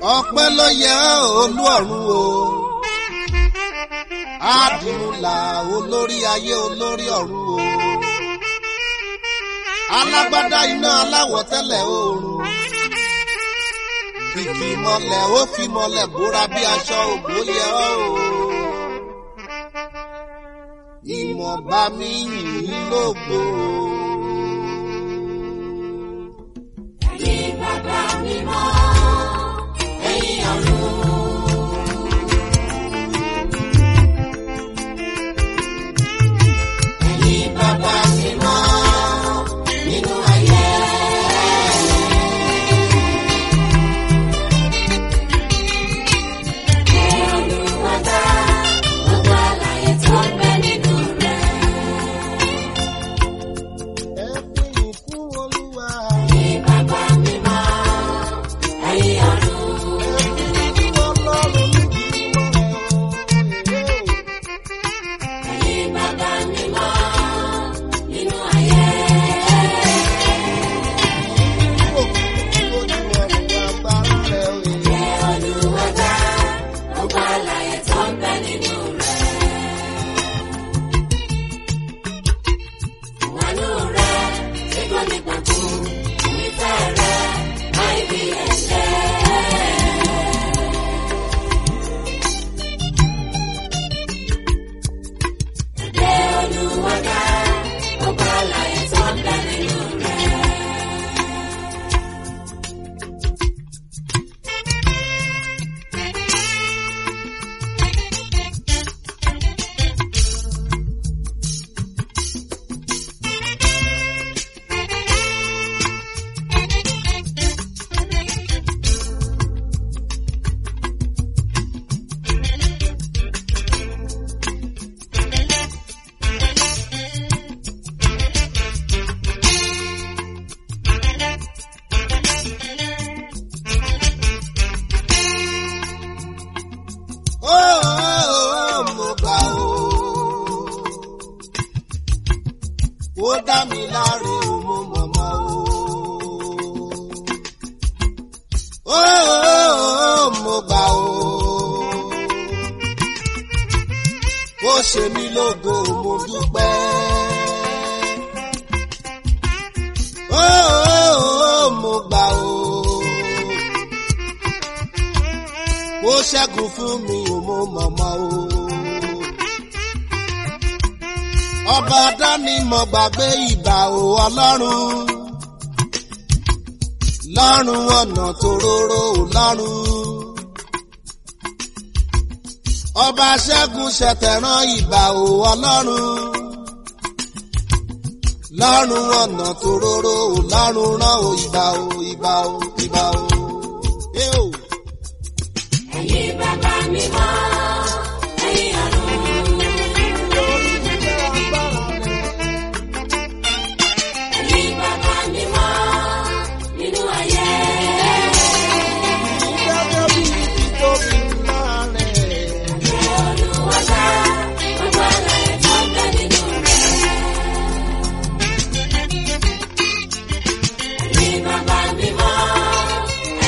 ọpẹ́ ló yẹ olú ọ̀run o àdìmúlà olórí ayé olórí ọ̀run o alágbádá iná aláwọ̀ tẹ́lẹ̀ oòrùn kìkì mọ́lẹ̀ ó fi mọ́lẹ̀ bóra bí aṣọ ògbó yẹ ọ́ o ìmọ̀ba mi yìn lógo. Ẹ̀yin bàbá mímọ́, ẹ̀yin ọ̀run. Ẹ̀yin bàbá mímọ́, nínú ayé. Ẹ Olúwa dá gbogbo àlàyé tó ń bẹ nínú rẹ̀. ẹ fi ìkún olúwa. Ẹ̀yin bàbá mímọ́, ẹ̀yin ọ̀run. Ẹ̀yin bàbá mímọ́, nínú ayé. Ẹ Olúwa dá gbogbo àlàyé tó ń bẹ nínú rẹ̀. Ìwàlú rẹ̀ tí kò ní gbàgbọ́, ìfẹ́ rẹ̀ láì bí ẹ̀ṣẹ̀. Ẹ Olúwa dá gbogbo àlàyé tó ń bẹ nínú rẹ̀. Ó, ó, ó, mo gbà ó. Ó dá mi láre o, mo mọ̀mọ́ o. Ó, ó, ó, mo gbà ó. Ó ṣe mí lógo, mo dúpẹ́. Ó, ó, ó, mo gbà ó ó ṣẹ́gun fún mi ò mo mọ̀mọ́ o. ọba dání mọ̀ gbàgbé ìbà ò ọlọ́run. lọ́run ọ̀nà tòróró ò lọ́run. ọba ṣẹ́gun ṣẹ̀tẹ̀rán ìbà ò ọlọ́run. lọ́run ọ̀nà tòróró ò lọ́run rán o ìbà ò ìbà ò ìbà ò. Ẹ o. Ẹ̀yin bàbá mímọ́, ẹ̀yin ọ̀run. Ẹ̀yin bàbá mímọ́, nínú ayé. Ẹ Olúwa dá gbogbo àlàyé tó ń bẹ nínú rẹ̀. Ẹ̀yin bàbá mímọ́,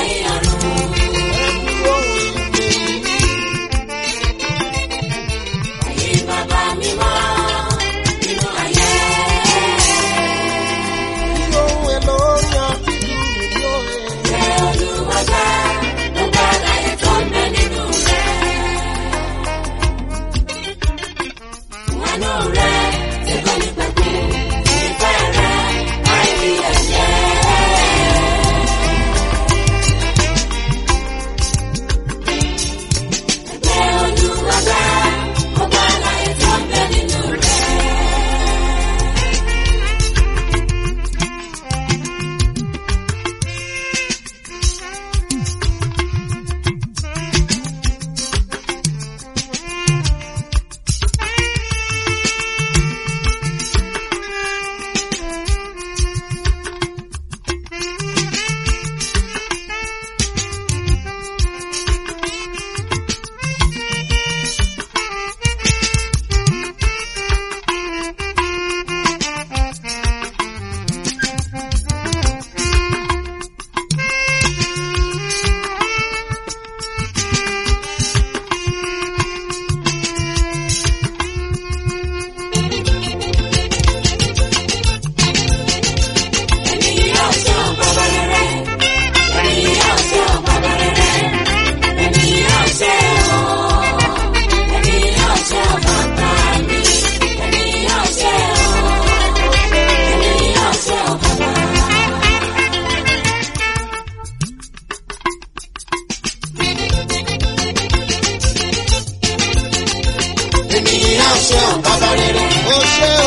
Ènìyàn ṣe ò bàbá rere. Ó ṣe ò.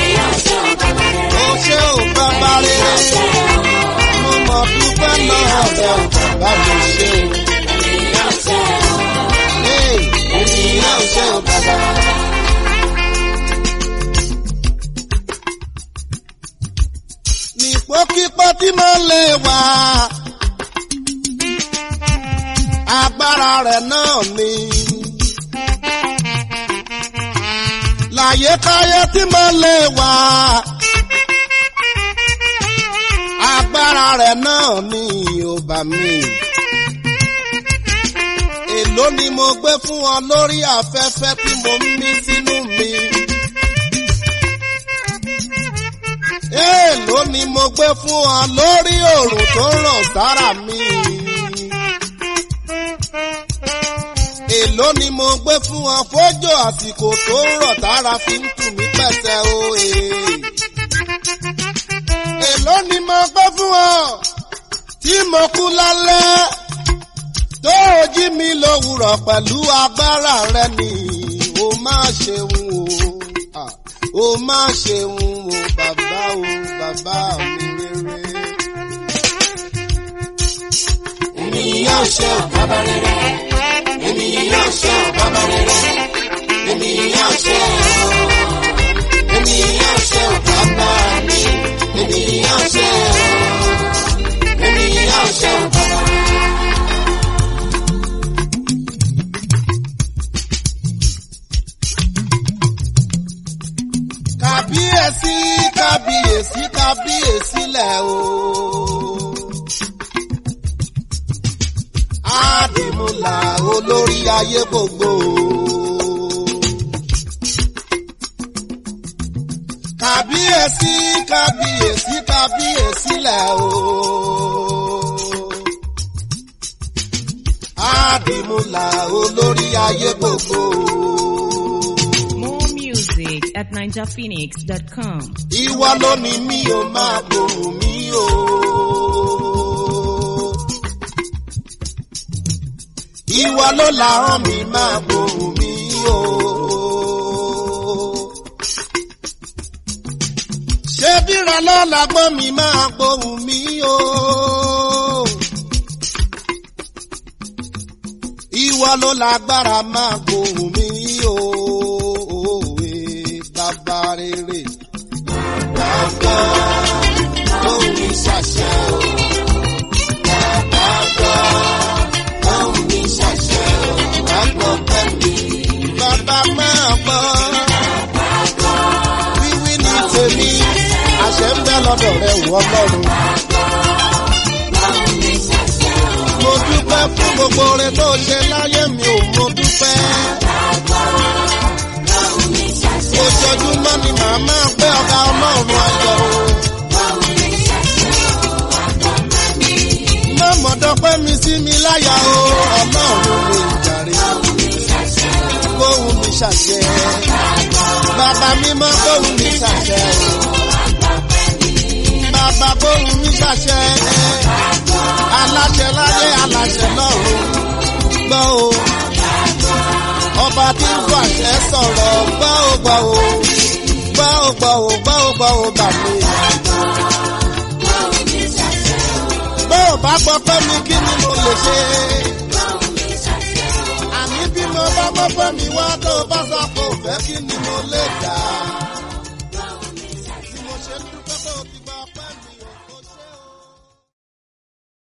Ó ṣe ò bàbá rere. Mo mọ̀ dúpẹ́ lọ́wọ́ rẹ̀ ò bàbá mi ṣe ò. Ee, Ènìyàn ṣe ò bàbá. Nípòkípò tí mo lè wà. Agbára rẹ̀ náà ni. Láyékáyé tí mo lè wà. Agbára rẹ̀ náà ni ò bá mi. Èló ni mo gbé fún ọ lórí afẹ́fẹ́ tí mo ń mí sínú mi. Èló ni mo gbé fún ọ lórí òrùn tó ń ràn sára mi. Èló ni mo gbé fún ọ fójò àsìkò tó ń rọ̀ tára fi ń tù mí pẹ̀sẹ̀ o. ee. Èló ni mo gbé fún ọ tí mo kú lálẹ́ tó o jí mi lówùrọ̀ pẹ̀lú agbára rẹ ni o máa ṣeun o. Ah, O máa ṣeun o bàbá o bàbá mi rere. Ènìyàn ṣe ò bàbá rere. Ènìyàn ṣe ò bàbá rere. Ènìyàn ṣe ò. Ènìyàn ṣe ò bàbá mi. Ènìyàn ṣe ò. Ènìyàn ṣe ò bàbá. Kábíyèsí kábíyèsí kábíyèsí lẹ̀ o. Àdìmúlà olórí ayé gbogbo. Kábíyèsí kábíyèsí kábíyèsí lẹ̀ o. Àdìmúlà olórí ayé gbogbo. More music at ninjaphoenix.com. Ìwọ ló ní mi ò máa gbòòrò mi o. Ìwọ ló làárọ̀ mi máa gbòòrò mi o. Ṣé bíra lọ́la gbọ́n mi máa gbòòrò mi o. Ìwọ ló lágbára máa gbòòrò mi o. Bàbá rere. Bàbá lóhùn mi ṣàṣẹ o. Bàbá gbọ́ lóhùn mi ṣàṣẹ o. Bàbá pẹ́ mi. Bàbá máa gbọ́. Wíwí ní tèmi. Àṣẹ ń bẹ lọ́dọ̀ rẹ̀ wọ́n lọ́rùn. Mo dúpẹ́ fún gbogbo oore tó ṣe láyé mi ò mo dúpẹ́. Ojoojúmọ́ ni màá máa pé ọ̀gá ọlọ́run ayọ̀ o. Má mọ̀dọ́pẹ́ mi sí mi láyà o, ọlọ́run lè jàre. Kóhun mi ṣàṣẹ. Bàbá mi mọ́ kóhun mi ṣàṣẹ o. Bàbá kóhun mi ṣàṣẹ. Aláṣẹ láyé aláṣẹ lọ́run. Gbọ́ o ọba tí ń fàṣẹ sọ̀rọ̀ gbọ́ ò gbọ́ ò gbọ́ ò gbọ́ ò gbọ́ ò gbọ́ ò gbà mí. bó o bá gbọ́ pé mi kí ni mo lè ṣe. àní bí mo bá gbọ́ pé mi wá tó o bá sọ pé ò fẹ́ kí ni mo lè dà.